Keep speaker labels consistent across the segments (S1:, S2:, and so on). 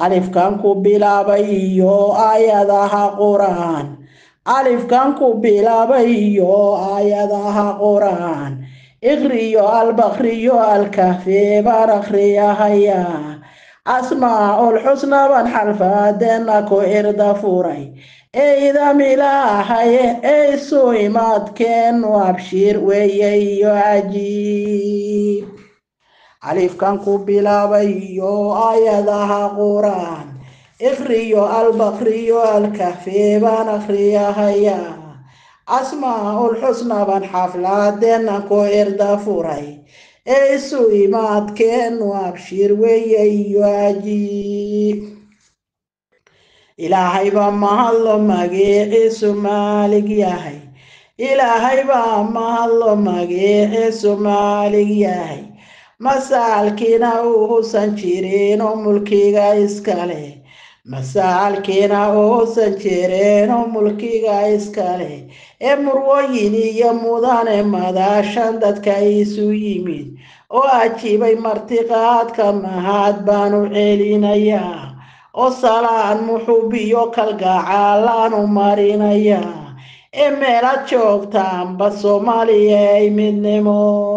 S1: alifkan ku bilaabay iyo aayadaha qur-aan alifkan ku bilaabay iyo aayadaha qur-aan iqriyo albakriyo alkahfi baan akhriyahayaa asmaaul xusna baan xalfaadeena ku irda furay eydam ilaahaye eysu imaadkeenu abshiir weeye iyo cajiib alifkan ku bilaabay iyo aayadaha qur-aan iqriyo albakriyo alkahfi baan akhriyahayaa asmaaul xusna baan xaflaadeena ku irda furay eysu imaadkeenu abshiir weeye iyo cajiib ilaahay baa mahadlo magaciisu maalig yahay ilaahay baa mahadlo magaciisu maalig yahay masaalkiina uusan jirin oo mulkiga iskale masaalkiina uusan jirin oo mulkiga iskale ee murwooyin iyo mudane madaashan dadka isu yimid oo ajiibay martiqaadka mahad baan u celinayaa oo salaan muxubiyo kalgacaalaan u marinayaa ee meelaad joogtaanba soomaaliya ay midnimo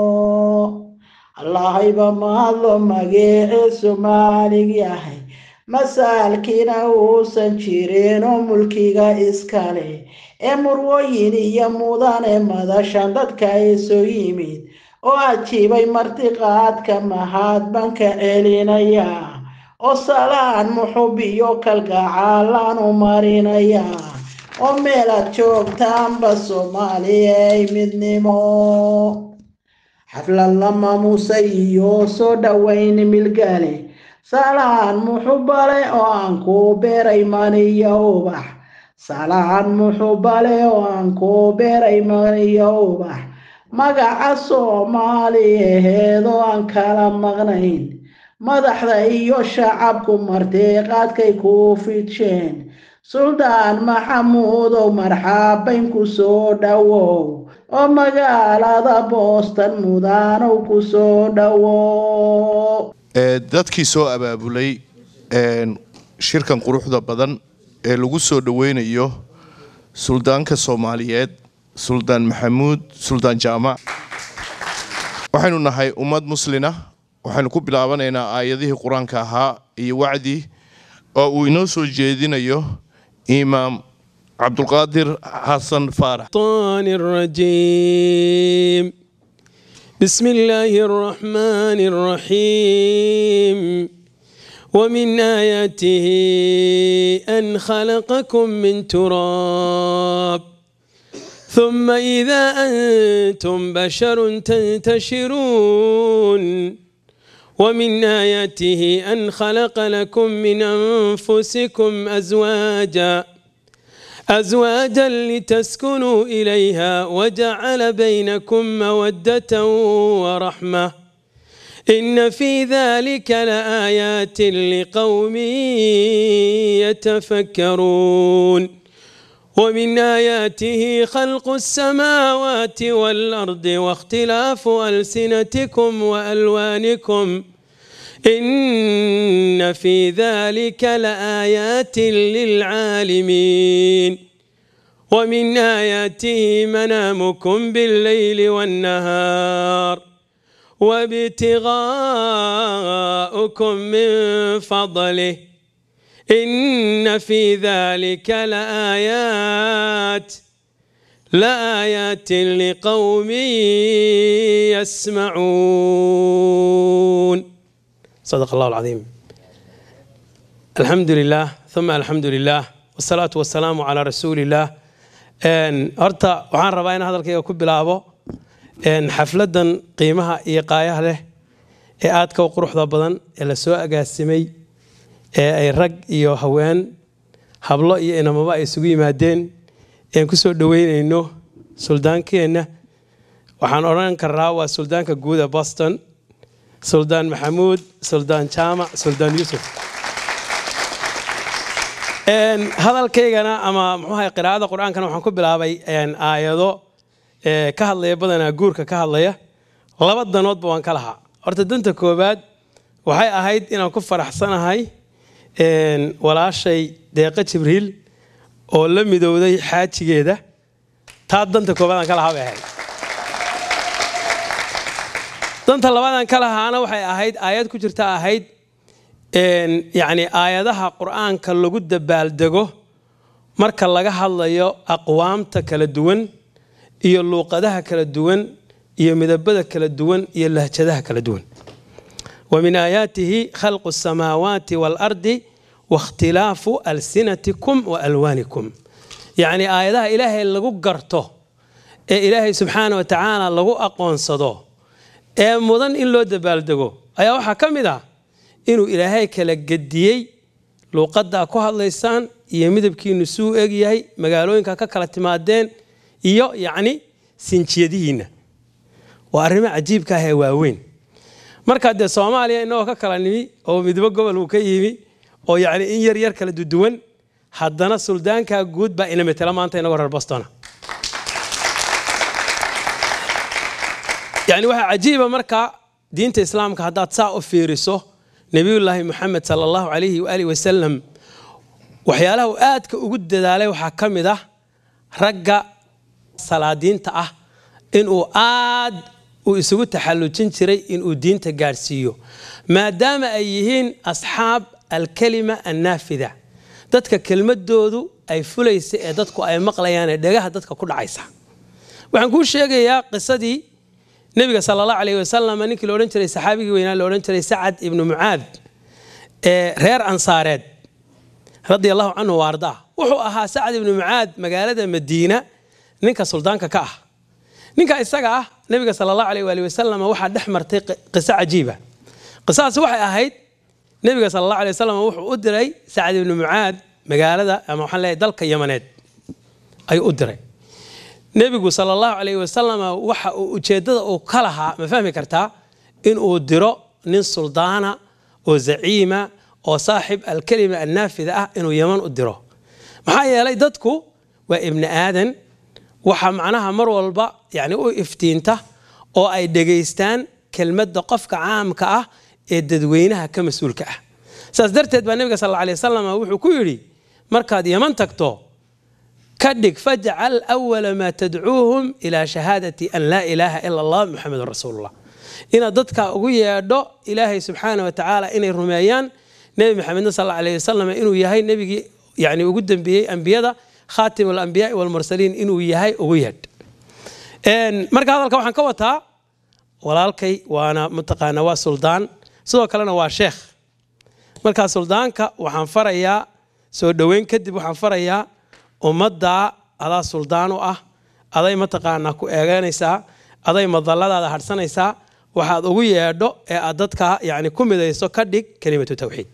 S1: allahayba mahadlo magaciisu maalig yahay masaalkiina uusan jirin oo mulkiga iskale ee murwooyin iyo mudane madashan dadka isu yimid oo ajiibay martiqaadka mahad baan ka celinayaa oo salaan muxubiyo kalgacaalaan u marinayaa oo meelaad joogtaanba soomaaliya ay midnimo xaflad la maamuusay iyo soo dhoweyn milgale salaan muxubale oo aan ku beeray maniyo ubax salaan muxubale oo aan ku beeray maniyo ubax magaca soomaaliyaheed oo aan kala maqnayn madaxda iyo shacabku martiqaadkay ku fidsheen suldaan maxamuudow marxaabayn ku soo dhowow oo magaalada booston mudaanow ku soo dhowow
S2: dadkii soo abaabulay shirkan quruxda badan ee lagu soo dhoweynayo suldaanka soomaaliyeed suldaan maxamuud suldaan jaamac waxaynu nahay ummad muslina waxaynu ku bilaabanaynaa aayadihii qur-aanka ahaa iyo wacdi oo uu inoo soo jeedinayo imaam cabdulqaadir xasan faarax
S3: الرجيم بسم الله الرحمن الرحيم ومن آياته أن خلقكم من تراب ثم إذا أنتم بشر تنتشرون ومن آياته أن خلق لكم من أنفسكم أزواجا أزواجا لتسكنوا إليها وجعل بينكم مودة ورحمة إن في ذلك لآيات لقوم يتفكرون ومن آياته خلق السماوات والأرض واختلاف ألسنتكم وألوانكم إن في ذلك لآيات للعالمين ومن آياته منامكم بالليل والنهار وابتغاؤكم من فضله إن في ذلك لآيات لآيات لقوم يسمعون صدق الله العظيم الحمد لله ثم الحمد لله والصلاة والسلام على رسول الله horta waxaan rabaa in hadalkayga ku bilaabo xafladan qiimaha iyo qaayaha leh ee aadka u quruxda badan ee la soo agaasimay ee ay rag iyo haween hablo iyo inamaba ay isugu yimaadeen ean ku soo dhoweynayno suldaankeenna waxaan odhan karnaa waa suldaanka guud ee boston suldaan maxamuud suldaan jaamac suldaan yuusuf hadalkaygana ama muxuuahay qiraa'ada qur-aankana waxaan ku bilaabay aayado ka hadlaya badanaa guurka ka hadlaya laba danoodba waan ka lahaa horta danta koowaad waxay ahayd inaan ku faraxsanahay walaashay deeqa jibriil oo la midowday xaajigeeda taa danta koobaadaan ka lahaa bay ahayd danta labaadaan ka lahaana waxay ahayd aayad ku jirta ahayd yacni aayadaha qur-aanka lagu dabaaldego marka laga hadlayo aqwaamta kala duwan iyo luuqadaha kala duwan iyo midabada kala duwan iyo lahjadaha kala duwan wa min aayaatihi khalqu asamaawaati waalardi waاkhtilaafu alsinatikum wa alwaanikum yacni aayadaha ilaahay lagu garto ee ilaahay subxaana wa tacaala lagu aqoonsado ee mudan in loo dabaaldego ayaa waxaa ka mid ah inuu ilaahay kala gediyey luuqaddaa ku hadlaysaan iyo midabkiinu suu eg yahay magaalooyinka ka kala timaadeen iyo yacni sinjiyadihiinna waa arrimo cajiibka ah ee waaweyn markaa dee soomaaliya innagoo ka kala nimi oo midbo gobol uu ka yimi oo yacni in yar yar kala duduwan haddana suldaankaa guud baa ina metela maanta inagoo reer bostona yacni waxaa cajiiba markaa diinta islaamka haddaad saa u fiiriso nebiyullaahi moxamed sala allahu calayhi waaalih wasalam waxyaalaha uu aadka ugu dadaalay waxaa ka mid ah ragga salaadiinta ah inuu aad uu isugu taxallujin jiray inuu diinta gaadhsiiyo maadaama ay yihiin asxaab alkalima annaafida dadka kelmadoodu ay fulaysa ee dadku ay maqlayaan ee dhegaha dadka ku dhacaysa waxaan kuu sheegayaa qisadii nebiga sala allahu alayh wasalam ninkii la odhan jiray saxaabigii weynaa la odhan jiray sacad ibnu mucaad ee reer ansaareed radia allahu canhu wa ardaa wuxuu ahaa sacad ibnu mucaad magaalada madiina ninka suldaanka ka ah ninka isaga ah nebiga sala allahu alayh waali wasalam waxaa dhex martay qiso cajiiba qisadaasi waxay ahayd nebiga sala allahu alay wasalam wuxuu u diray sacad ibnu mucaad magaalada ama waxaan leeyahay dalka yamaneed ayuu u diray nebigu sala allahu calayh wasalam waxa uu ujeeddada uu ka lahaa ma fahmi kartaa inuu diro nin suldaana oo zaciima oo saaxib alkelima annaafida ah inuu yaman u diro maxaa yeelay dadku waa ibni aadan waxa macnaha mar walba yani u iftiinta oo ay dhegaystaan kelmadda qofka caamka ah ee dadweynaha ka mas-uulka ah saas darteed baa nebiga sal alla alay wasalam wuxuu ku yidhi markaad yaman tagto ka dhig fajcal awala maa tadcuuhum ilaa shahaadati an laa ilaaha ila allah muxamedun rasuulullah inaad dadka ugu yeedho ilaahay subxaana wa tacaala inay rumeeyaan nebi maxamedna sal alla alayh wasalam inuu yahay nebigii yani ugu dambeeyey ambiyada khaatim alambiyaai walmursaliin inuu yahay ugu yeedh marka hadalka waxaan ka wataa walaalkay waana mataqaana waa suldaan sidoo kalena waa sheekh markaa suldaanka waxaan farayaa soo dhoweyn kadib waxaan farayaa ummaddaa adaa suldaan u ah aday mataqaanaa ku eegeynaysaa aday madalladaada hadhsanaysaa waxaad ugu yeedho ee aad dadka yani ku midayso ka dhig kelimatu tawxiid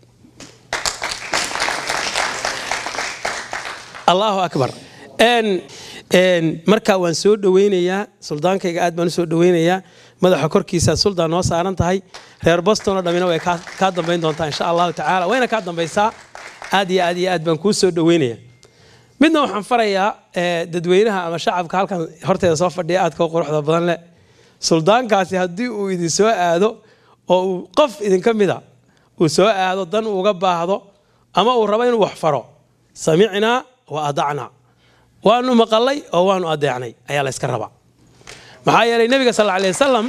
S3: allahu akbar marka waan soo dhoweynayaa suldaankayga aad baan u soo dhoweynayaa madaxa korkiisa suldaan noo saaran tahay reer bostonoo dhammina way kaa dambayn doontaa insha allahu tacaala wayna kaa dambaysaa aad iyo aad iyo aad baan kuu soo dhoweynaya midna waxaan farayaa dadweynaha ama shacabka halkan horteeda soo fadhiya aadka u quruxda badan leh suldaankaasi haddii uu idin soo aado oo uu qof idinka mida uu soo aado dan uuga baahdo ama uu rabo inuu wax faro samicnaa wa adacnaa waanu maqalay oo waanu adeecnay ayaa la yska rabaa maxaa yeelay nebiga sal alay wasalam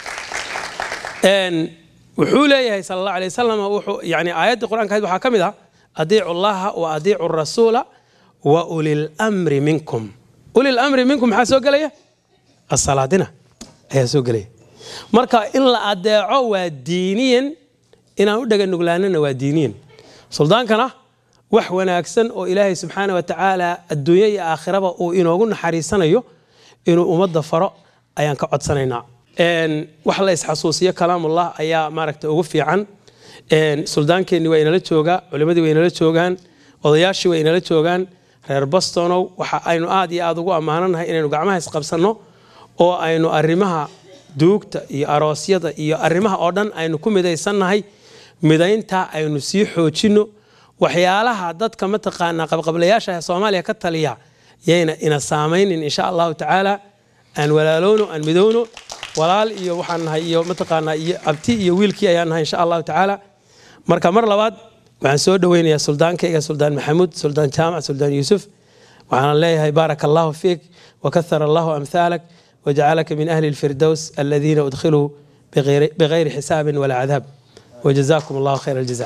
S3: wuxuu leeyahay sal alla alay wasalam wuxuu yani aayaddii qur-aanka ahayd waxaa ka mid ah adiicu llaha wa adiicu rasuula wa ulil mri minkum ulil mri minkum maxaa soo gelaya asalaadina ayaa soo gelaya marka in la adeeco waa diiniyan inaan u dhaganuglaanana waa diiniyan suldaankana wax wanaagsan oo ilaahay subxaana wa tacaala adduunya iyo aakhiraba uu inoogu naxariisanayo inuu ummadda faro ayaan ka codsanaynaa wax la isxasuusiyo kalaamullah ayaa maaragta ugu fiican suldaankeenni waa inala joogaa culimmadii waa inala joogaan odayaashii waa inala joogaan reer bostonow waxa aynu aad iyo aad ugu ammaananahay inaynu gacmaha isqabsanno oo aynu arrimaha duugta iyo aroosyada iyo arrimaha oo dhan aynu ku midaysannahay midayntaa aynu sii xoojinno waxyaalaha dadka mataqaanaa qabqablayaasha soomaaliya ka taliya yayna ina saamaynin insha allahu tacaala aan walaalowno aan midowno walaal iyo waxaan nahay iyo mataqaanaa iyo abti iyo wiilkii ayaan nahay insha allahu tacaala marka mar labaad waxaan soo dhoweynayaa suldaankayga suldaan maxamuud suldaan jaamac suldaan yuusuf waxaan leeyahay baaraka allahu fiik wakahara allahu amhaalak wajacalaka min ahli lfirdows aladiina udkhiluu bigayri xisaabin walaa cadaab wajazaakum allahu khayr aljaza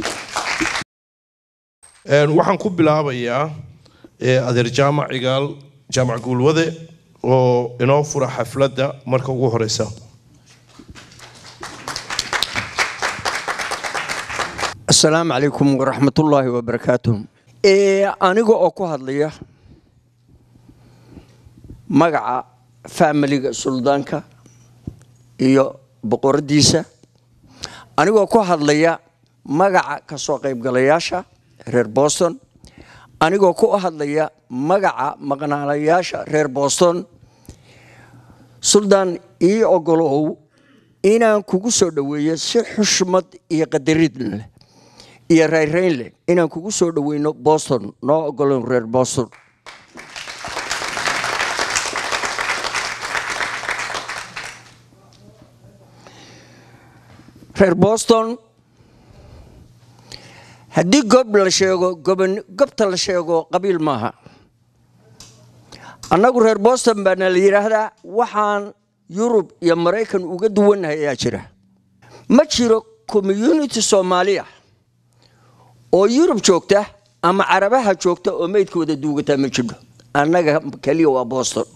S2: waxaan ku bilaabayaa adeer jaamac cigaal jaamac guulwade oo inoo fura xafladda marka ugu horeysa
S4: asalaamu calaykum waraxmatullaahi wabarakaatuh aniga oo ku hadlaya magaca faamiliga suldaanka iyo boqoradiisa anigoo ku hadlaya magaca kasoo qaybgalayaasha reer boston anigoo ku hadlaya magaca maqnaalayaasha reer boston suldaan ii ogolow inaan kugu soo dhoweeyo si xushmad iyo qadarid leh iyo rayrayn leh inaan kugu soo dhoweyno boston noo ogolow reer boston reer boston haddii gob la sheego gobta la sheego qabiil maaha annagu reer boston baana la yidhaahdaa waxaan yurub iyo maraykan uga duwannahay ayaa jira ma jiro community soomaaliya oo yurub joogta ama carabaha joogta oo meydkooda duugataa ma jidho annaga keliya waa boston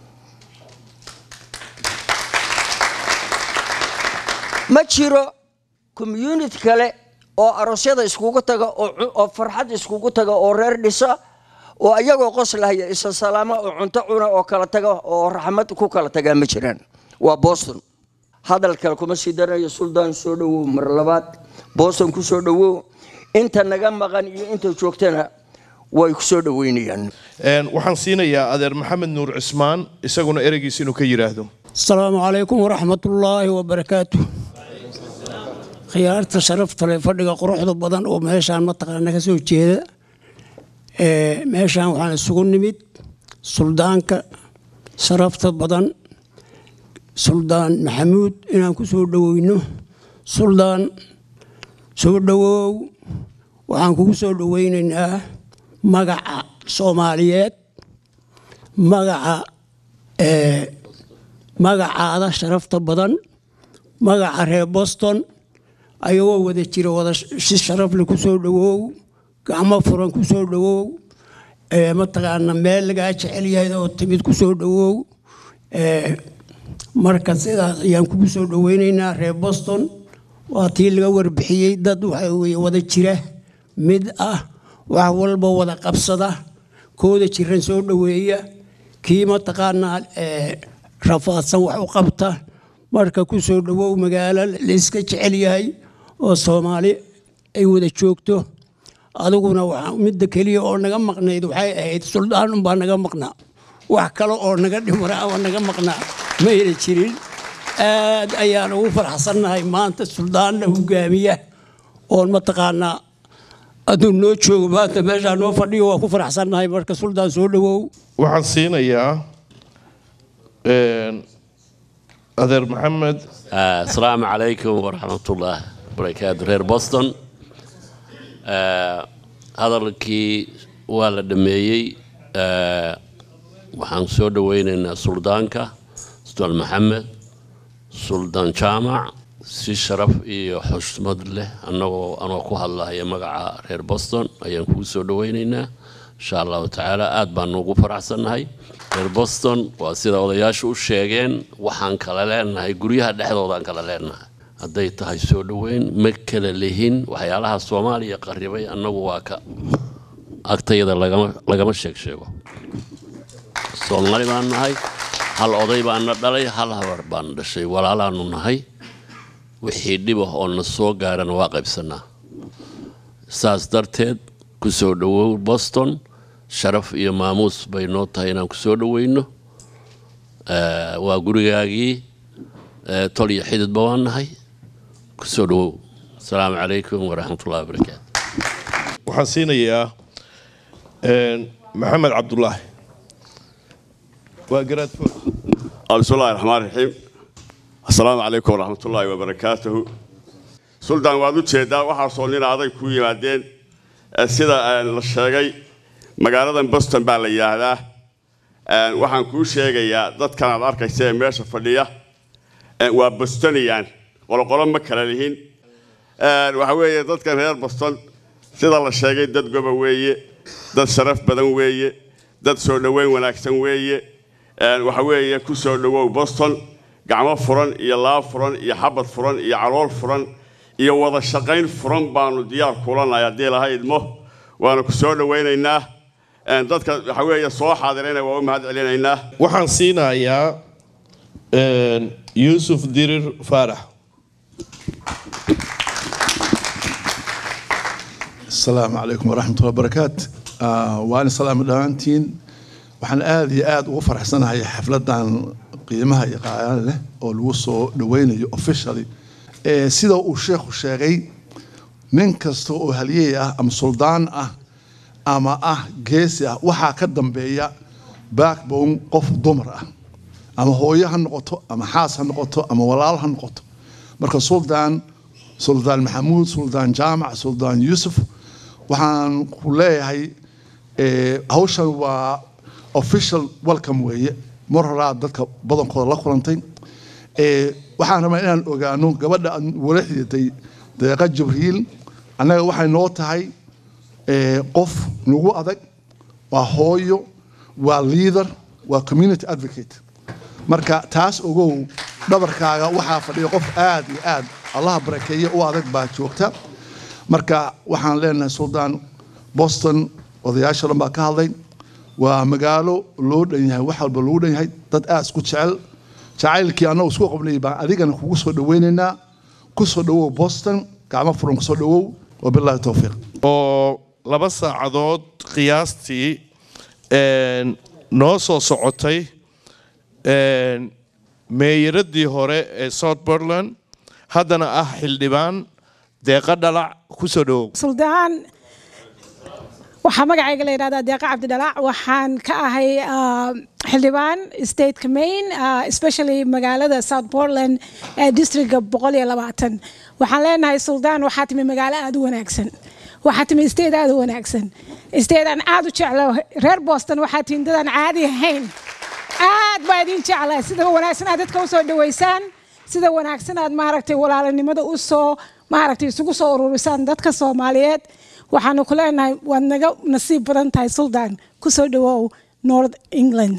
S4: ma jiro community kale oo aroosyada iskugu taga oo farxad iskugu taga oo reer dhisa oo ayagoo qoslahaya isa salaama oo cunto cuna oo kala taga oo raxmad ku kala tagaa ma jiraan waa boston hadal kale kuma sii darayo suldaan soo dhowow mar labaad boston ku soo dhowow inta naga maqan iyo inta joogtana way ku soo dhoweynayaan
S2: waxaan siinayaa adeer maxamed nuur cismaan isaguna ereygiisa inuu ka yidhaahdo
S5: asalaamu calaykum waraxmatullaahi wabarakaatu khiyaarta sharafta leh fadhiga quruxda badan oo meeshaan mataqaana ka soo jeeda meeshaan waxaan isugu nimid suldaanka sharafta badan suldaan maxamuud inaan ku soo dhoweyno suldaan soo dhowow waxaan kugu soo dhoweynaynaa magaca soomaaliyeed magaca magacaada sharafta badan magaca reer boston ayagoo wada jira wada si sharafle ku soo dhowow gacmo furan ku soo dhowow mataqaana meel lagaa jecel yahay oo timid ku soo dhowow marka sidaas ayaan kugu soo dhoweynaynaa reer boston waa tii laga warbixiyey dad waxa weye wada jira mid ah wax walba wada qabsada kooda jiran soo dhoweeya kii mataqaanaa rafaadsan wax u qabta marka ku soo dhowow magaalo layska jecel yahay oo soomaali ay wada joogto adiguna midda keliya oo naga maqnayd waxay ahayd suldaan unbaa naga maqnaa wax kale oo naga dhimara ama naga maqnaa mayna jirin aad ayaan ugu faraxsannahay maanta suldaanna hogaamiya oon mataqaanaa aduu noo joogo maanta meeshaa noo fadhiyo waa ku faraxsannahay marka suldaan soo dhowow
S2: waxaan siinayaa adeer maxamed
S6: asalaamu calaykum waraxmatullah barakaatu reer boston hadalkii waa la dhameeyey waxaan soo dhoweynaynaa suldaanka suldaan maxamed suldaan jaamac si sharaf iyo xushmad leh anagoo anoo ku hadlahaya magaca reer boston ayaan kugu soo dhoweynaynaa insha allahu tacaala aad baan ugu faraxsannahay reer boston waa sida odayaashu u sheegeen waxaan kala leenahay guryaha dhexdoodaan kala leenahay hadday tahay soo dhoweyn ma kala lihin waxyaalaha soomaaliya qaribay annagu waa ka agtayada lagama sheeg sheego soomaali baan nahay hal oday baana dhalay hal habar baana dhashay walaalaanu nahay wixii dhibah oo na soo gaarana waa qaybsanaa saas darteed ku soo dhowow boston sharaf iyo maamuus bay noo tahay inaan ku soo dhoweyno waa gurigaagii tol iyo xididba waan nahay ku soo dhowow asalaamu calaykum waraxmatullahi wabarakaatu
S2: waxaan siinayaa maxamed cabdulaahi waa garaadfood
S7: بسم الله الرحمن الرحيم السلام عليكم ورحمة الله وبركاته suldaan waad u jeedaa waxaasoo nin aday ku yimaadeen Eh, sida eh, la sheegay magaaladan boston baa la yidhaahdaa Eh, waxaan kuu sheegayaa dadkan aad arkaysa ee meesha fadhiya eh, waa bostoniyan qoloqolo ma kala lihin Eh, waxa weeye dadkan reer boston sida la sheegay dad goba weeye dad sharaf badan weeye dad soo dhoweyn wanaagsan weeye Eh, waxa weeye ku soo dhowow boston gacmo furan iyo laab furan iyo xabad furan iyo calool furan iyo wada shaqayn furan baanu diyaar kulanahay haddii laha idmo waanu ku soo dhowaynaynaa Eh, dadka waxa weeye soo xaadirayna waa u mahad celinaynaa
S2: waxaan siinayaa een, yuusuf dirir faarax
S8: asalaamu calaykum waraxmatullahi wabarakaatu Ah, waan salaam dhammaantiin waxaan aad iyo aad ugu faraxsanahay xafladan qiimaha iyo qaayaan leh oo lagu soo dhaweynayo officially Eh, sida uu sheekhu sheegay nin kasta oo halyeey ah ama suldaan ah ama ah geesi ah waxaa ka dambeeya backbone qof dumar ah ama hooyo ha noqoto ama xaas ha noqoto ama walaal ha noqoto marka suldaan suldaan maxamuud suldaan jaamac suldaan yuusuf waxaan ku leeyahay eh, hawshan waa official welcome weeye mar horaa dadka badankooda la kulantay Eh, waxaan rabaa inaan ogaano gabadha aan wala xididay deeqa jibriil annaga waxay noo tahay eh, qof nagu adag waa hooyo waa leader waa community advocate marka taas ogow dhabarkaaga waxaa fadhiya qof aad iyo aad allaha barakeeye u adag baa joogta marka waxaan leenahay suldaan boston odayaasha dhan baa ka hadlay waa magaalo loo dhan yahay wax walba loogu dhan yahay dad aad isku jecel jacaylkii annagu isku qabnay baan adigana kugu soo dhaweynaynaa ku soo dhawow boston gacmo furan kusoo dhawow wabilaahi towfiiq
S2: oo laba saacadood qiyaastii een, noo soo socotay een, meeyaradii hore ee south portland haddana ah xildhibaan deeqa dhalac ku soo dhowow
S9: suldaan waxaa magacayga la yidhahdaa deeqa cabdidhalaac waxaan ka ahay ah, xildhibaan stateka maine ah, especially magaalada south portland ee districtka boqol iyo labaatan waxaan leenahay suldaan waxaa timi magaalo aad u wanaagsan waxaa timi state aad u wanaagsan state aan aad u jeclo reer boston waxaa tihin dadaan caadi ahayn aad baa idin jeclaa sida wanaagsan aad dadka usoo dhaweysaan sida wanaagsan aad maaragtay walaalanimada usoo maaragtay isugu soo ururisaan dadka soomaaliyeed waxaanu ku leenahay waad naga nasiib badan tahay suldaan kusoo dhawow north england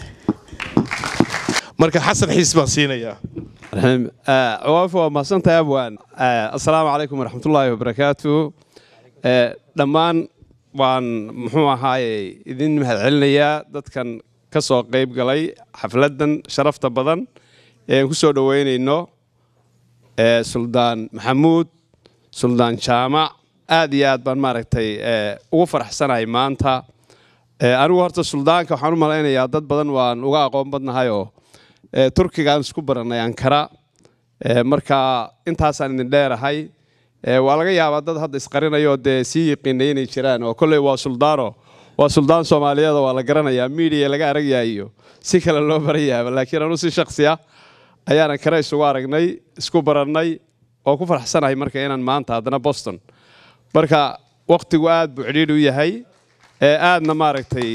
S2: marka xasan xiis baan siinayaa
S10: الحين آه، عوافي ومحسنت يا ابوان آه، السلام عليكم ورحمه الله وبركاته آه، dhammaan waan muxuu ahaaye idin mahadcelinayaa dadkan ka soo qayb galay xafladan sharafta badan ee aan ku soo dhoweynayno ee suldaan maxamuud suldaan jaamac aad iyo aad baan maaragtay ee, ugu faraxsanahay maanta Ee, anigu horta suldaanka waxaan u malaynayaa dad badan waan uga aqoon badnahayoo ee, turkigaan isku baranay ankara Ee, marka intaasaan idin dheerahay Ee, waa laga yaabaa dad hadda isqarinayoo dee sii yiqiinay inay jiraan oo kolley waa suldaano waa suldaan soomaaliyeed oo waa la garanayaa miidiya laga aragyaa iyo si kale loo barayaaba laakiin anu si shaksi ah ayaan ankara isugu aragnay isku barannay oo ku faraxsanahay marka inaan maanta haddana boston marka waqtigu aad buu cidhiidh u yahay ee aadna maaragtay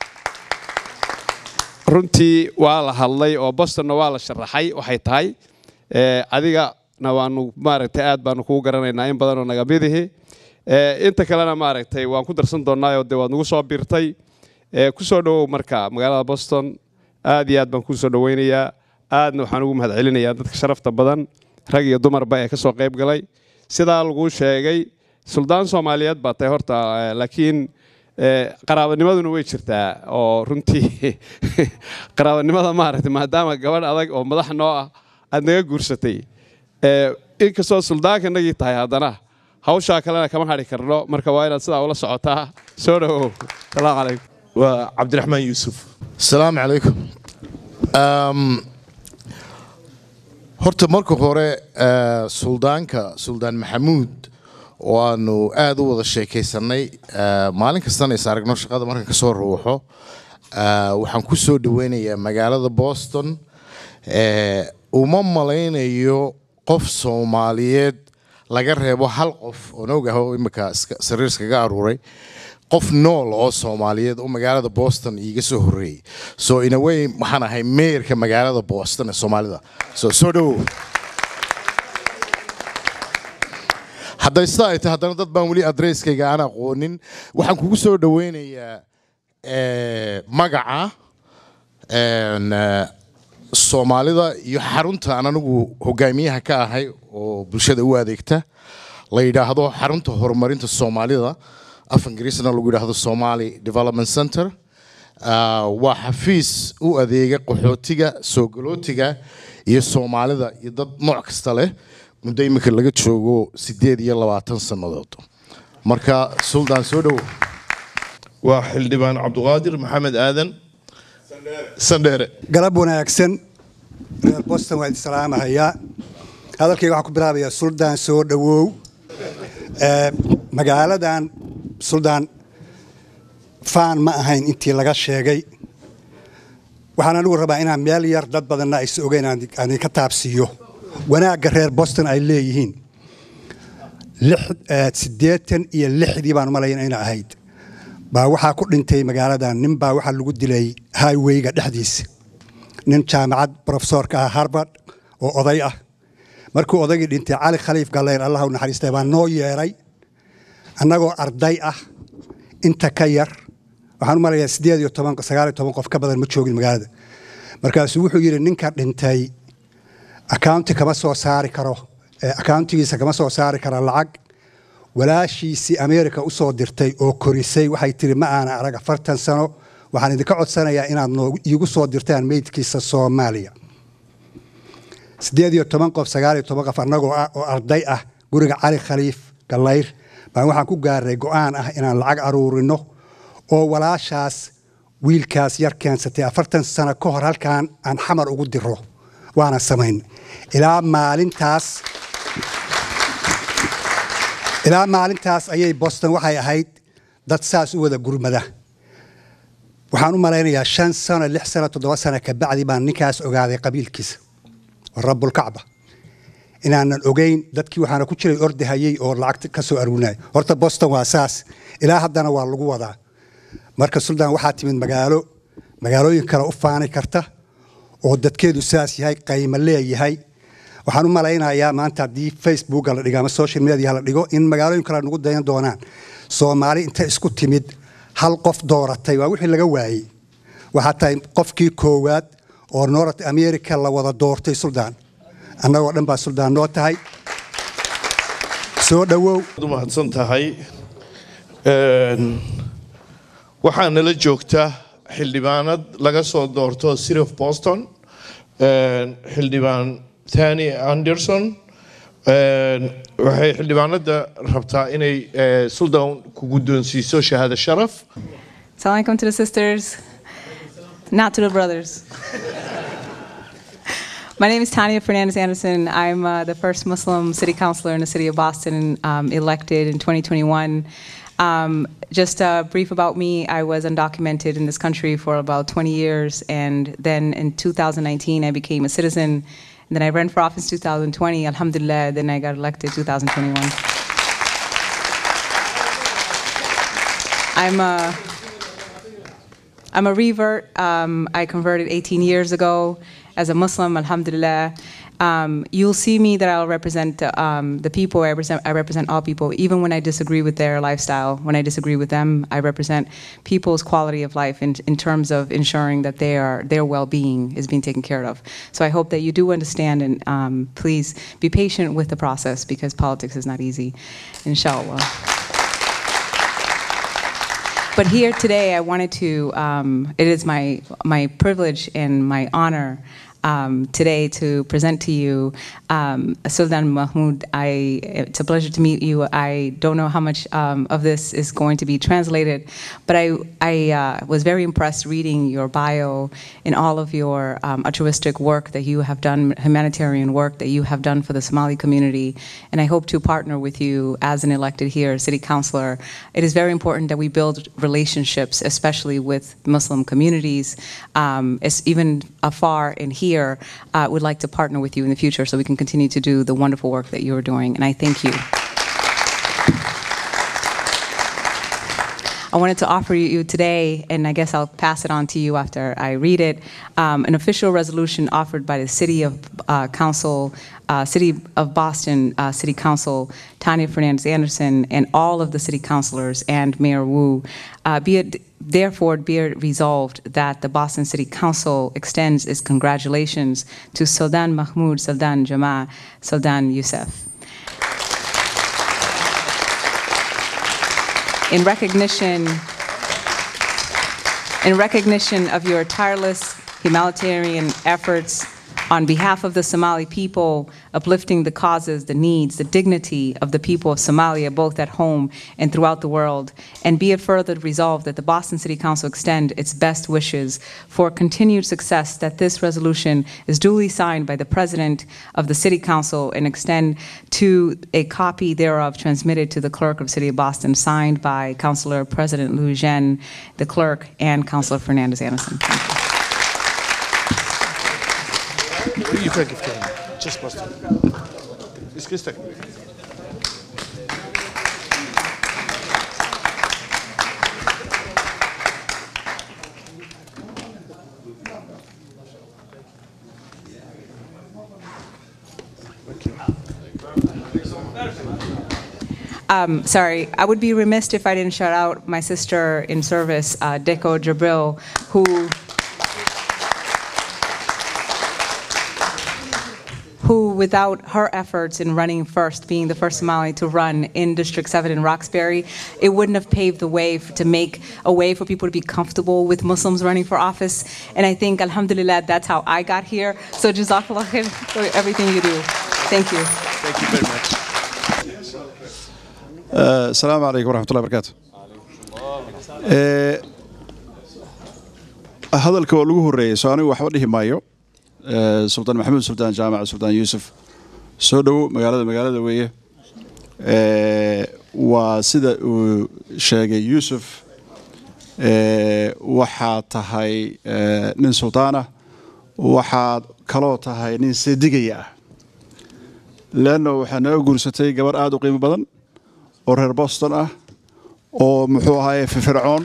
S10: runtii waa la hadlay oo bostonna waa la sharaxay waxay tahay ee, adigana waanu maaragtay aad baanu kugu garanaynaa in badanoo naga midihi Ee, inta kalena maaragtay waan ku darsan doonaa oo dee waad nagu soo birtay Ee, ku soo dhowow marka magaalada boston aad iyo aad baan kuu soo dhoweynayaa aadna waxaan ugu mahadcelinayaa dadka sharafta badan rag iyo dumarba ee ka soo qayb galay sidaa laguu sheegay suldaan soomaaliyeed baa tahay horta eh, laakiin eh, qaraabanimaduna way jirtaa oo runtii qaraabanimada maaragtay maadaama gabadh adag oo madax noo ah aad naga guursatay Eh, inkastoo suldaanka nagii tahay haddana hawshaa kalena kama hadhi karno marka waa inaad sidaa ula socotaa soo dhowow salaamu calaykum
S2: waa cabdiraxmaan yuusuf
S11: asalaamu calaykum Um, horta marka hore eh, suldaanka suldaan maxamuud waanu aad u wada sheekaysanay Eh, maalin kastana is aragno shaqada markan kasoo ruuxo Eh, waxaan ku soo dhaweynayaa magaalada boston Eh, uma malaynayo qof soomaaliyeed laga reebo hal qof oon ogaho imika iska- sariir iskaga aruuray qof nool oo soomaaliyeed oo magaalada boston iiga soo horreeyey so in a way waxaan ahay meerka magaalada boston ee soomaalida so soo dhowow hadday sidaa ay tahay haddana dad baan weli adresskayga aan aqoonin waxaan kugu soo dhoweynayaa eh, magaca een, eh, soomaalida iyo xarunta aan anigu hogaamiyaha ka ahay oo bulshada u adeegta la yidhaahdo xarunta horumarinta soomaalida af ingiriisna lagu yidhaahdo somali development center Ah, waa xafiis u adeega qaxootiga soo galootiga iyo soomaalida iyo dad nooc kasta leh muddo imika laga joogo sideed iyo labaatan sannadood marka suldaan soo dhowo
S2: waa xildhibaan cabduqaadir maxamed aadan sandheere
S12: galab wanaagsan reer boston waa idin salaamahayaa hadalkayga waxaan ku bilaabayaa suldaan soo dhowow Ee, magaaladan suldaan faan ma ahayn intii laga sheegay waxaan anigu rabaa inaan meel yar dad badanna aysa ogeyn aan aan idinka taabsiiyo wanaagga reer boston ay leeyihiin lix- ee, siddeetan iyo lixdii baan malayn ina ahayd baa waxaa ku dhintay magaaladan nin baa waxaa lagu dilay highwayga dhexdiisa nin jaamacad profesorka ah harvard oo oday ah markuu odaygii dhintay cali khaliif galleer allah u naxariistay baa noo yeeray annagoo arday ah inta ka yar waxaan u malayaa sideed iyo toban sagaal iyo toban qof ka badan ma joogin magaalada markaasuu wuxuu yidhi ninka dhintay accounti kama soo saari karo eh, accountigiisa kama soo saari kara lacag walaashiisii america u soo dirtay oo korisay waxay tiri ma aana arag afartan sano waxaan idinka codsanayaa inaad noogu- iigu soo dirtaan meydkiisa soomaaliya sideed iyo toban qof sagaal iyo toban qof annagoo ah oo arday ah guriga cali khaliif gallayr baan waxaan ku gaaray go'aan ah inaan lacag aruurino oo walaashaas wiilkaas yar keensatay afartan sano ka hor halkaan aan xamar ugu diro waana samayn ilaa maalintaas ilaa maalintaas ayay boston waxay ahayd dad saas u wada gurmada waxaan u malaynayaa shan sano lix sano toddoba sano kabacdi baan ninkaas ogaaday qabiilkiisa rabulkacba inaanan ogeyn dadkii waxaana ku jiray ordahayey oo lacagta ka soo aruurinaya horta boston waa saas ilaa haddana waa lagu wadaa marka suldaan waxaa timid magaalo magaalooyin kale u faani karta oo dadkeedu saas yahay qaymo leeyahay waxaan u malaynayaa maanta haddii facebooka la dhigo ama social media la dhigo in magaalooyin kale nagu dayan doonaan soomaali inta isku timid hal qof dooratay waa wixii laga waayey waxaa tahay qofkii koowaad oo north america la wada doortay suldaan annagoo dhan baa suldaan noo tahay soo dhowow
S2: Aad u mahadsan tahay Een, waxaa nala joogta xildhibaanad laga soo doorto city of boston een, xildhibaan thani anderson een, waxay xildhibaanada rabtaa inay eh, suldan ku guddoonsiiso shahaado sharaf
S13: Assalamu alaikum to the sisters, not to the brothers. My name is Tanya Fernandez Anderson. I'm uh, the first Muslim city councilor in the city of Boston, um, elected in 2021. Um, just uh, brief about me, I was undocumented in this country for about 20 years, and then in 2019 I became a citizen. And then I ran for office 2020, alhamdulillah, then I got elected 2021. I'm a I'm a revert. Um, I converted 18 years ago as a Muslim, alhamdulillah. Um, you'll see me that I'll represent um, the people. I represent, I represent all people, even when I disagree with their lifestyle. When I disagree with them, I represent people's quality of life in, in terms of ensuring that they are, their well-being is being taken care of. So I hope that you do understand and um, please be patient with the process because politics is not easy, inshallah. But here today, I wanted to, um, it is my, my privilege and my honor um, today to present to you um, Sultan Mahmoud. I, it's a pleasure to meet you. I don't know how much um, of this is going to be translated, but I, I uh, was very impressed reading your bio and all of your um, altruistic work that you have done, humanitarian work that you have done for the Somali community. And I hope to partner with you as an elected here city councilor. It is very important that we build relationships, especially with Muslim communities, um, it's even afar and here here uh, would like to partner with you in the future so we can continue to do the wonderful work that you're doing. And I thank you. I wanted to offer you today, and I guess I'll pass it on to you after I read it, um, an official resolution offered by the City of uh, Council, uh, City of Boston uh, City Council, Tanya Fernandez Anderson, and all of the city councilors and Mayor Wu. Uh, be it therefore be it resolved that the Boston City Council extends its congratulations to Sultan Mahmoud Sultan Jama Sultan Youssef. in recognition in recognition of your tireless humanitarian efforts on behalf of the Somali people, uplifting the causes, the needs, the dignity of the people of Somalia, both at home and throughout the world. And be it further resolved that the Boston City Council extend its best wishes for continued success, that this resolution is duly signed by the President of the City Council and extend to a copy thereof transmitted to the Clerk of City of Boston, signed by Councilor President Lou Jen, the Clerk, and Councilor Fernandez Anderson.
S2: You can give to him. Just Boston. Is Christa?
S13: Um, sorry, I would be remiss if I didn't shout out my sister in service, uh, Deko Jabril, who who, without her efforts in running first, being the first Somali to run in District 7 in Roxbury, it wouldn't have paved the way f- to make a way for people to be comfortable with Muslims running for office. And I think, alhamdulillah, that's how I got here. So jazakallah khair for everything you do. Thank you.
S2: Thank you very much.
S14: آه، السلام عليكم ورحمة الله وبركاته آه، hadalka waa lagu horeeyey soo anigu waxba dhihi maayo آه، sultaan maxamuud sultaan jaamac sultaan yuusuf soo dhowow magaalada magaalada weeye آه، waa sida uu sheegay yuusuf آه، waxaad tahay آه، nin sultaan ah waxaad kaloo tahay nin seedigaya ah leanno waxaa naga guursatay gabar aada u qiimo badan oo reer boston ah oo muxuu ahaaye firfircoon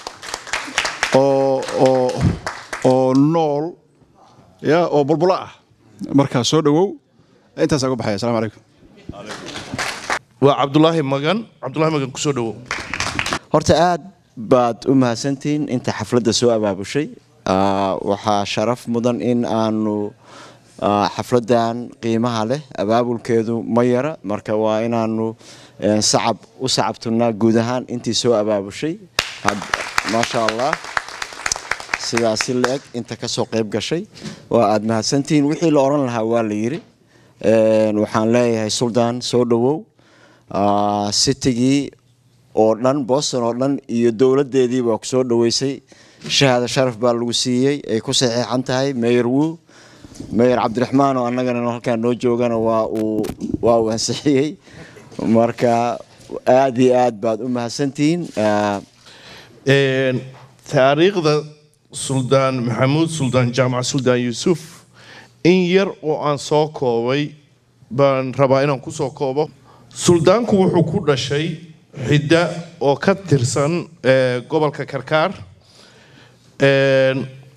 S14: oo oo oo nool ya oo bulbulo ah markaa soo dhowow intaasaa uga baxaya asalamu calaykum
S2: waa cabdulaahi magan cabdulaahi magan kusoo dhowow
S15: horta aad baad u mahadsantihiin inta xafladda soo abaabushay Ah, waxaa sharaf mudan in aanu ah, xafladdan qiimaha leh abaabulkeedu ma yara marka waa inaanu eh, sacab u sacabtunaa guud ahaan intii soo abaabushay Had- maasha allah sidaasi la-eg inta kasoo qayb gashay waa aad mahadsantihiin wixii la oran lahaa waa la yiri Een, waxaan leeyahay suldaan soo dhowow Ah, sitigii oo dhan boston oo dhan iyo dowladdeedii baa ku soo dhoweysay shahaado sharaf baa lagu siiyey ay ku saxiixan tahay mayor wu mayor cabdiraxmaan oo annagana halkaan noo joogana waa uu waa uu ansixiyey marka aad iyo aad baad u mahadsantihiin Ah,
S2: Een, taariikhda suldaan maxamuud suldaan jaamac suldaan yuusuf in yar oo aan soo koobay baan rabaa inaan ku soo koobo suldaanku wuxuu ku dhashay xidda oo ka tirsan eh, gobolka karkaar Een,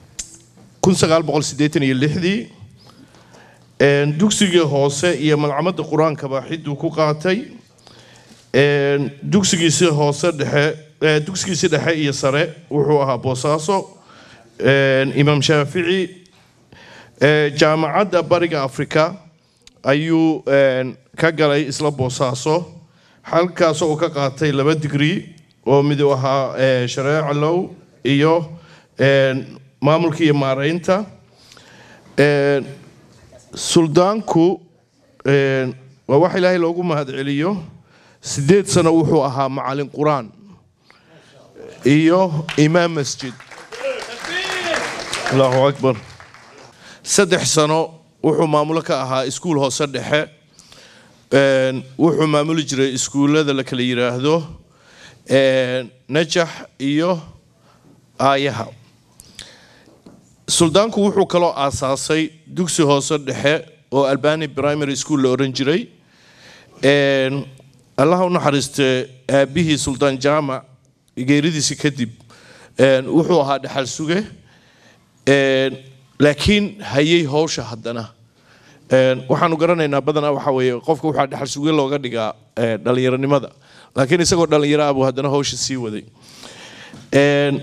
S2: 1986 Een, dugsigii hoose iyo malcamadda qur-aankaba xiduu ku qaatay Een, dugsigiisii hoose dhexe eh, dugsigiisii dhexe iyo sare wuxuu ahaa boosaaso Een, imaam shaafici Eh, jaamacadda bariga afrika ayuu een, ka galay isla boosaaso halkaasoo uu ka qaatay laba digrii oo mid uu ahaa eh, shareeca low iyo een, maamulka iyo maaraynta Een, suldaanku een, waa wax ilaahay loogu mahadceliyo sideed sano wuxuu ahaa macalin qur-aan iyo imaam masjid allahu akbar saddex sano wuxuu maamulo ka ahaa iskuul hoose dhexe Een, wuxuu maamuli jiray iskuullada la kala yiraahdo een, najax iyo aayaha suldaanku wuxuu kaloo aasaasay dugsi hoose dhexe oo albani primary school la oran jiray Een, allaha u naxariiste aabihii suldaan jaamac geeridiisi kadib een, wuxuu ahaa dhaxal suge Een, laakiin hayay howsha haddana Een, waxaanu garanaynaa badanaa waxa weeye qofka waxaa dhaxal suge looga dhigaa ee, dhallinyaronimada laakiin isagoo dhallinyaro ah buu haddana howsha sii waday Een,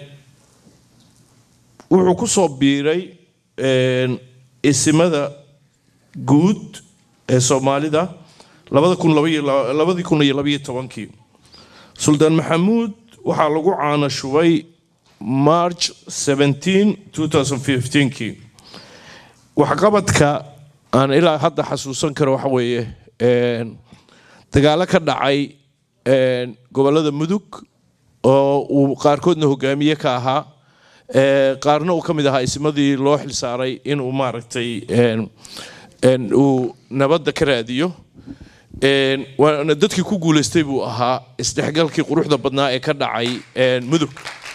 S2: wuxuu ku soo biiray een, isimada guud ee soomaalida labada kun laba iyo laba- labadii kun iyo labaiyo tobankii suldaan maxamuud waxaa lagu caana shubay march 17 2015kii waxqabadka aan ilaa hadda xasuusan karo waxa weeye een, dagaalo ka dhacay een, gobollada mudug oo uu qaarkoodna hogaamiye ka ahaa ee, qaarna uu ka mid ahaa ismadii loo xilsaaray inuu maaragtay een, een, uu nabadda ka raadiyo Een, waana dadkii ku guuleystay buu ahaa isdhexgalkii quruxda badnaa ee ka dhacay een, mudug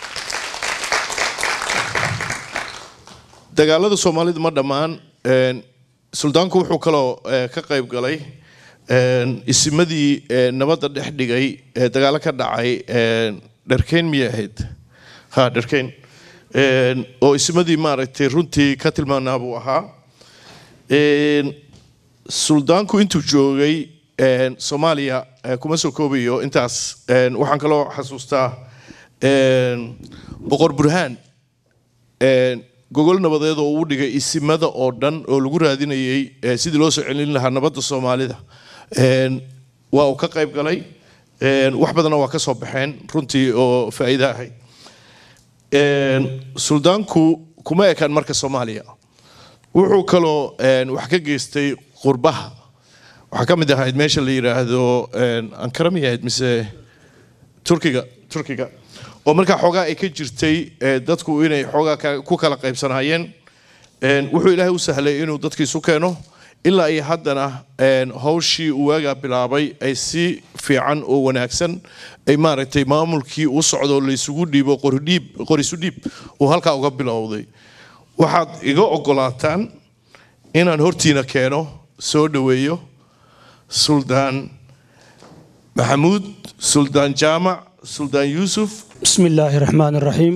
S2: dagaalada soomaalida ma dhammaan een, suldaanku wuxuu kaloo eh, ka qayb galay een, isimadii eh, nabadda dhex dhigay ee dagaalo ka dhacay een, dharkeyn miyay ahayd ha dharkeyn Een, oo isimadii maaragtay runtii ka tilmaanaa buu ahaa Een, suldaanku intuu joogay een, soomaaliya eh, kuma soo koobayo intaas Een, waxaan kaloo xasuustaa een, boqor burhaan een, gogol nabadeed oo uu dhigay isimada oo dhan oo lagu raadinayay eh, sidii loo soo celin lahaa nabadda soomaalida Een, waa uu ka qayb galay Een, wax badanna waa ka soo baxeen runtii oo faa'iido ahayd Een, suldaanku kuma ekaan marka soomaaliya wuxuu kaloo een, wax ka geystay qurbaha waxaa ka mid ahayd meesha la yidhaahdo een, ankara miyay ahayd mise turkiga turkiga oo markaa xoogaa ay ka jirtay ee, dadku inay xoogaa ka- ku kala qaybsanaayeen Een, wuxuu ilaahay u sahlay inuu dadkiisu keeno ilaa iyo haddana een, hawshii uu waagaa bilaabay ay si fiican oo wanaagsan ay maaragtay maamulkii u socdo laysugu dhiibo qoridhiib qorisu dhiib uu halkaa uga bilowday waxaad iga ogolaataan inaan hortiina keeno soo dhoweeyo suldaan maxamuud suldaan jaamac suldaan yuusuf
S16: بسم الله الرحمن الرحيم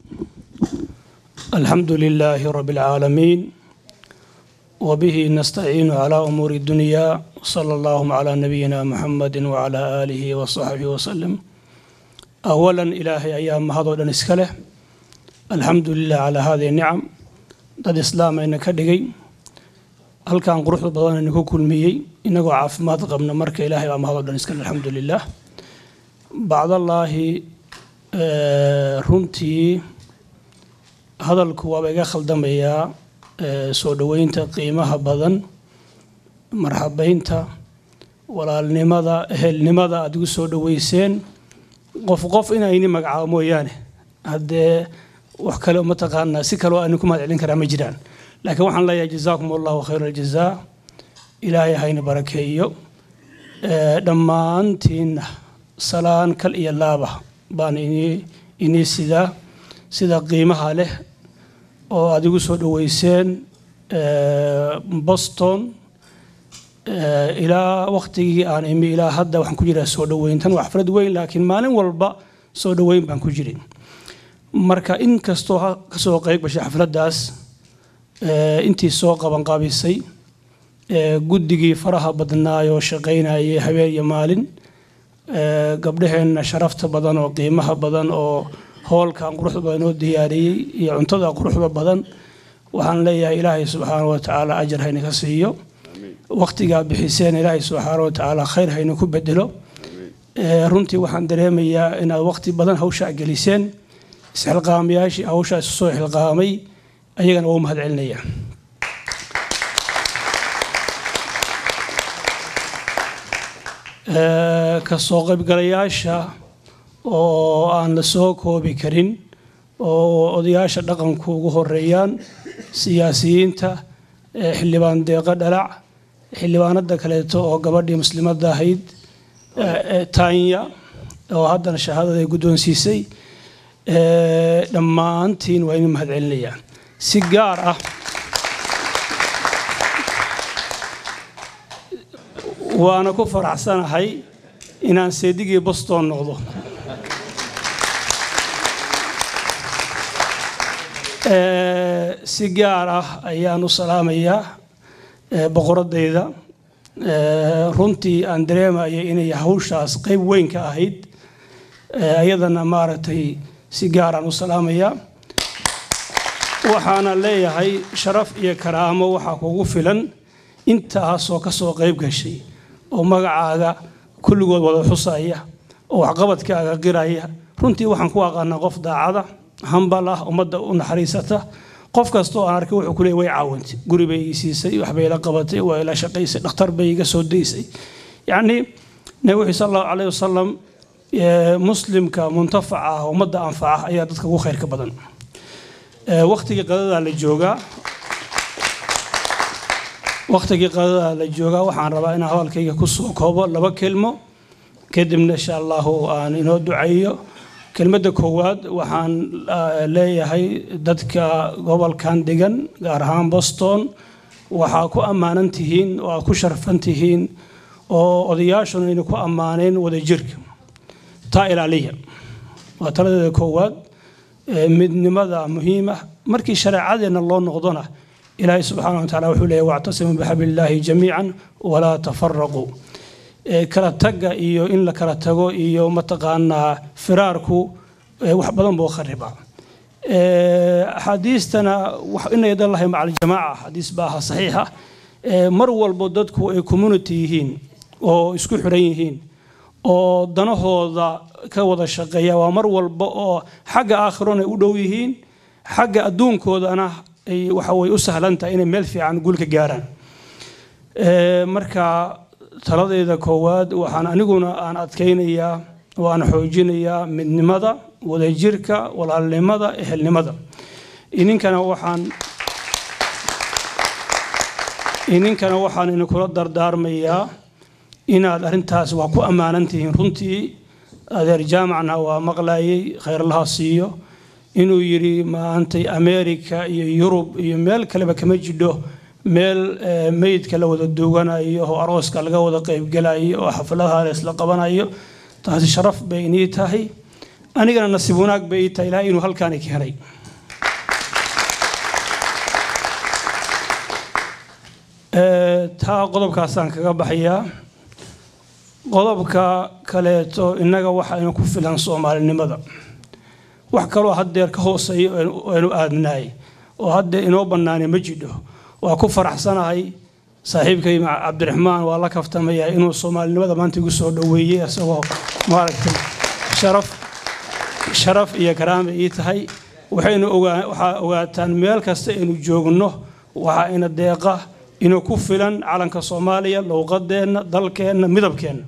S16: الحمد لله رب العالمين وبه نستعين على أمور الدنيا صلى الله على نبينا محمد وعلى آله وصحبه وسلم أولا إلهي أيام هذا نسكله الحمد لله على هذه النعم ضد إسلام إنك دقي هل كان قروح بدن إنك كل مية إنك عافمات قبل مرك إلهي أم هذا نسكله الحمد لله بعد الله Ee, runtii hadalku waaba iga khaldamayaa ee, soo dhoweynta qiimaha badan marxabeynta walaalnimada ehelnimada aad igu soo dhoweyseen qof qof inayni magacaabo mooyaane haddee wax kale uma taqaanaa si kaloo aan ku mahadcelin karaa ma jiraan laakiin waxaan leeyahay jazaakum allahu khayra aljazaa ilaahay hayna barakeeyo Ee, dhammaantiinna salaan kal iyo laaba baan inii inii sidaa sida qiimaha leh oo aad igu soo dhoweyseen ee, boston ee, ilaa waktigii aan imi ilaa hadda waxaan ku jiraa soo dhoweyntan waa xaflad weyn laakiin maalin walba soo dhoweyn baan ku jirin marka in kastoo ha- kasoo qayb gashay xafladdaas ee, intii soo qabanqaabisay ee, guddigii faraha badnaayoo shaqaynayay habeen iyo maalin ee, gabdhaheenna sharafta badan oo qiimaha badan oo hoolkan quruxda badan oo diyaariyey iyo cuntada quruxda badan waxaan leeyahay ilaahay subxaana wa tacaala ajar hayna ka siiyo waqtigaa bixiseen ilaahay subxaana wa tacaala khayr hayna ku bedelo Ee, runtii waxaan dareemayaa inaad waqti badan hawshaa geliseen isxilqaamayaashii hawshaa isu soo xilqaamay ayagana waa u mahadcelinaya Ee, ka soo qaybgalayaasha oo aan la soo koobi karin oo odayaasha dhaqanku ugu horeeyaan siyaasiyiinta ee xildhibaan deeqo dhalac xildhibaanada kaleeto oo gabadhii muslimadda ahayd ee, ee, taanya oo haddana shahaadada ay guddoonsiisay ee, dhammaantiin waa idin mahadcelinayaan si gaar ah waana ku faraxsanahay inaan seedigii boston noqdo Eh, si gaar ah ayaan u salaamayaa eh, boqoradayda Eh, runtii aan dareemayay inay hawshaas qayb weyn ka ahayd Eh, ayadana maaragtay si gaaraan u salaamayaa waxaana leeyahay sharaf iyo karaamo waxaa kugu filan intaasoo ka soo qayb gashay oo magacaaga kulligood wada xusaya oo waxqabadkaaga qiraya runtii waxaan ku aqaanaa qof daacada hambal ah ummadda u naxariisata qof kasta oo aan arkay wuxuu kuleeyay way caawintay guri bay ii siisay waxbay ila qabatay waa ila shaqaysay dhakhtar bay iga soo daysay yacni nabi wuxuu sal allahu calayhi wasalam eh, muslimka muntafaca ah ummadda anfaca ayaa dadka ugu khayrka badan Eh, waqtigii qadadaa la joogaa waqtigii qadadaa la joogaa waxaan rabaa inaan hadalkayga ku soo koobo laba kelmo kadibna insha allahu aan inoo ducayo kelmadda koowaad waxaan ah, leeyahay dadka gobolkan degan gaar ahaan boston waxaa ku ammaanan tihiin oo aad ku sharfan tihiin oo odayaashuna ayna ku ammaaneen wadajirka taa ilaaliya waa taladeeda koowaad ee midnimada muhiim ah markii shareecadeenna loo noqdona ilaahay subxaana wa tacaala wuxuu leeyahy wactasimuu bixablillaahi jamiican walaa tafaraquu ee kala tagga iyo in la kala tago iyo mataqaanaa firaarku ee wax badan buu kharibaa Ee, axaadiistana wax inay dan lahay maca aljamaaca xadiis baa aha saxiixa ee mar walbo dadku ay community yihiin oo isku xiran yihiin oo danahooda ka wada shaqeeya waa mar walba oo xagga aakhirona ay u dhow yihiin xagga adduunkoodana ay waxa way u sahlan tahay inay meel fiican gulka gaaraan Ee, marka taladeeda koowaad waxaan aniguna aan adkaynayaa oo aan xoojinayaa midnimada wadajirka walaalnimada ehelnimada ininkana waxaan ininkana waxaan idinkula dardaarmayaa inaad arrintaas waa ku ammaanan tihiin runtii adeer jaamacna waa maqlayay khayrlaha siiyo inuu yidhi maantay ameerika iyo yurub iyo meel kaleba kama jidho meel eh, meydka la wada duuganayo oo arooska laga wada qaybgelayo oo xafladaha la isla qabanayo taasi sharaf bay inii tahay anigana nasiib wanaag bay ii tahay ilaahay inuu halkaani keenay Eh, taa qodobkaasaan kaga baxayaa qodobka kaleeto innaga waxaynu ku filan soomaalinimada wax kaloo haddeer ka hooseeya oo aynu aadnaay oo haddeer inoo bannaanay ma jidho waa ku faraxsanahay saaxiibkay ma- cabdiraxmaan waa la kaftamayaa inuu soomaalinimada maanta igu soo dhoweeyey isagoo maaragtay sharaf sharaf iyo karaama ii tahay waxaynu ogaa waxaa ogaataan meel kasta aynu joogno waxaa ina deeqa inuu ku filan calanka soomaaliya luuqadeenna dalkeenna midabkeenna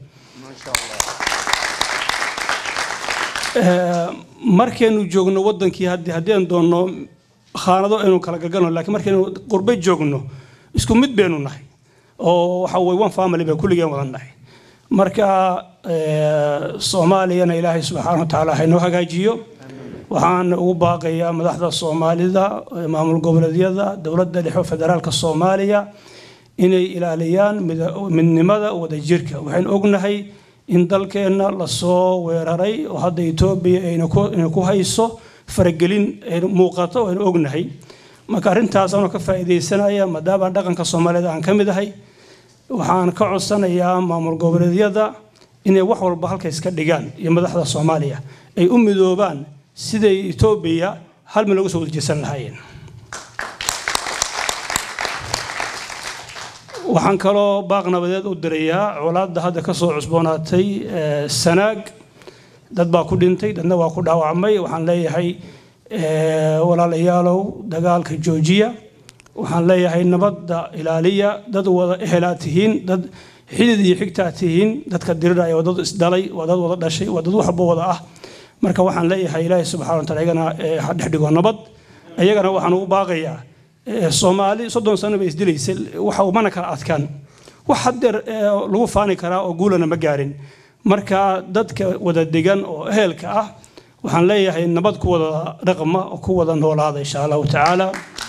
S16: Eh, markaynu joogno wadankii haddii haddeen doonno khaanado aynu kala galgalno laakiin markaynu qurbe joogno isku mid baynu nahay oo waxa weye one family bay kulligeen wada nahay marka eh, soomaaliyana ilaahay subxaana wa tacaala haynoo hagaajiyo waxaan ugu baaqayaa madaxda soomaalida eh, maamul goboleedyada dowladda dhexe federaalka soomaaliya inay ilaaliyaan mida- midnimada wadajirka waxaynu ognahay in dalkeenna lasoo weeraray oo hadda etoobiya ayna ku- ayna ku hayso faragelin aynu muuqato aynu ognahay marka arrintaas anoo ka faa'iidaysanaya maadaama dhaqanka soomaalida aan ka mid ahay waxaan ka codsanayaa maamul goboleedyada inay wax walba halka iska dhigaan iyo madaxda soomaaliya ay u midoobaan siday etoobiya hal mil uga soo wadajeesan lahaayeen waxaan kaloo baaq nabadeed u dirayaa colaadda hadda ka soo cusboonaatay eh, sanaag dad baa ku dhintay dadna waa ku dhaawacmay waxaan leeyahay eh, walaalayaalow dagaalka joojiya waxaan leeyahay nabadda ilaaliya dad wada ehelaa tihiin dad xidid iyo xigtaa tihiin dadka diriraya waa dad isdhalay waa dad wada dhashay waa dad waxba wada ah marka waxaan leeyahay ilaahay subxana wa taala iyagana eh, ha dhex dhigo nabad iyagana waxaan ugu baaqayaa eh, soomaali soddon sano bay isdilaysay waxa mana kala adkaan wax haddeer eh, lagu faani karaa oo guulana ma gaarin marka dadka wada degan oo ehelka ah waxaan leeyahay nabad ku wada dhaqma oo ku wada noolaada insha allahu tacaala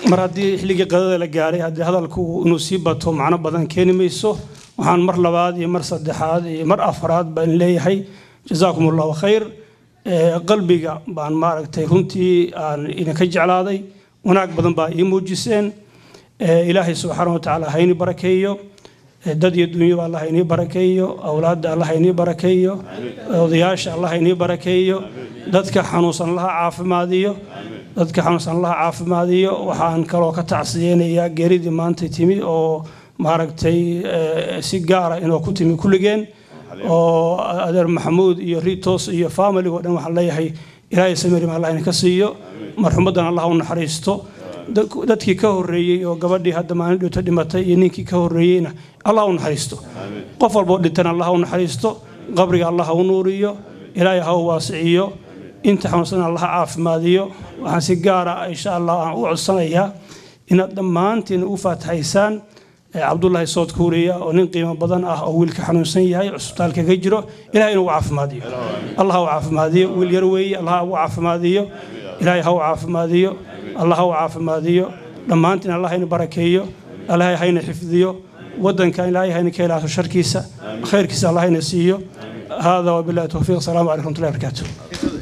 S16: mar haddii xilligii qadada la gaaray haddii hadalku inuu sii bato macno badan keeni mayso waxaan mar labaad iyo mar saddexaad iyo mar afraad baan leeyahay jazaakum allahu khayr Ee, qalbiga baan maaragtay runtii aan idinka jeclaaday wanaag badan baa ii muujiseen Ee, ilaahay subxaana wa tacaala ha inii barakeeyo Ee, dad iyo dunyaba allah ha inii barakeeyo awlaadda allah ha inii barakeeyo odayaasha allah ha inii barakeeyo dadka xanuunsan allaha caafimaadiyo dadka xanuunsan allaha caafimaadiyo waxaan kaloo ka tacsiyeynayaa geeridii maanta timi oo maaragtay ee, si gaara inoo ku timi kulligeen oo adeer maxamuud iyo ritos iyo familigo dhan waxaan leeyahay ilaahay samirim allah idinka siiyo marxumadan allah u naxariisto Dad- dadkii ka horreeyey oo gabadhii hadda maalin dhowto dhimatay iyo ninkii ka horreeyeyna allah u naxariisto qof walboo dhintana allah u naxariisto qabriga allah ha u nuuriyo ilaahay ha u waasiciyo inta xanuunsan allah ha caafimaadiyo waxaan si gaara insha allah aan u codsanayaa inaad dhammaantiin u faataxaysaan ee cabdullaahi sood kuuriya oo nin qiimo badan ah oo wiilka xanuunsan yahay cusbitaalka ka jiro ilahay inuu caafimaadiyo allah ha u caafimaadiyo wiil yar weeye allah ha u caafimaadiyo ilaahay ha u caafimaadiyo allah ha u caafimaadiyo dhammaantiin allah hayna barakeeyo allah hayna xifdiyo waddanka ilaahay hayna ka ilaaso sharkiisa khayrkiisa allah hayna siiyo هذا وبالله التوفيق السلام عليكم ورحمه الله وبركاته